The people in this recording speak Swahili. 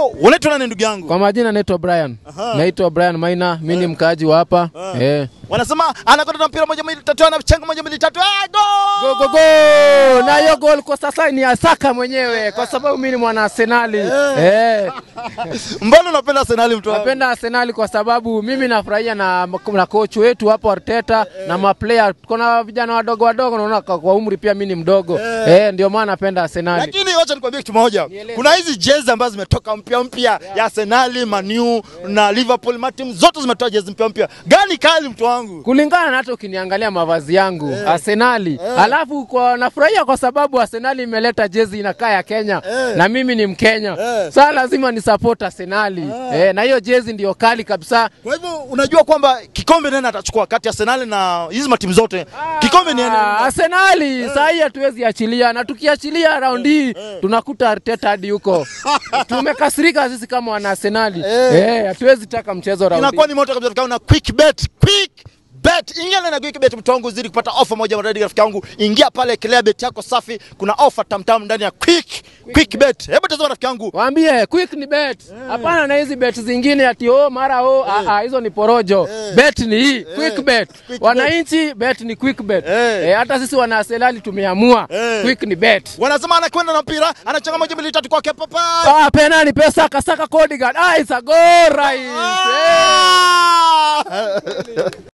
hivyo unaitwa nani ndugu yangu? Kwa majina naitwa Brian. Naitwa Brian Maina, mimi ni mkaaji wa hapa. Eh. Wanasema anakwenda na mpira moja mbili tatu, anachenga moja mbili tatu, ah, Go goal! go go! Na hiyo goal kwa sasa ni Asaka mwenyewe kwa sababu mimi ni mwana Arsenali. Eh. Mbona unapenda Arsenal mtu wangu? Napenda Arsenali kwa sababu mimi nafurahia na, na coach wetu hapo Arteta na maplayer. Kuna vijana wadogo wadogo, naona kwa kwa umri pia mimi ni mdogo eh, ndio maana napenda Arsenali. Lakini wacha nikwambie kitu moja, kuna hizi jezi ambazo zimetoka mpya mpya ya Arsenal, Man U na Liverpool, matimu zote zimetoa jezi mpya mpya. Gani kali mtu wangu? kulingana na hata ukiniangalia mavazi yangu Arsenali, alafu kwa nafurahia kwa sababu Arsenali imeleta jezi inakaa ya Kenya na mimi ni Mkenya sasa lazima ni support Arsenali eh, na hiyo jezi ndio kali kabisa. Kwa hivyo unajua kwamba kikombe nani atachukua kati ya Arsenal na hizi matimu zote? Kikombe ni Ah, nani? Arsenali saa hii hatuwezi achilia, na tukiachilia raundi hii tunakuta Arteta hadi huko. Tumekasirika sisi kama wana Arsenali eh, hatuwezi taka mchezo raundi Inakuwa ni moto kabisa tukao na quick bet, quick bet. Ingia na quick bet mtu wangu zidi kupata ofa moja maradi rafiki yangu. Ingia pale kelea bet yako safi, kuna ofa tamtam ndani ya quick quick bet. Hebu tazama rafiki yangu. Waambie quick ni bet. Hapana na hizi bet zingine ati oh mara oh ah, ah, hizo ni porojo. Bet ni hii quick bet. Quick Wananchi bet ni quick bet. Eh. Eh, hata sisi wana Arsenali tumeamua Eh. quick ni bet. Wanasema anakwenda na mpira, anachanga moja mbili tatu kwake papa. Ah, penani pesa kasaka Codigan. Ah, it's a goal right. Eh. Ah!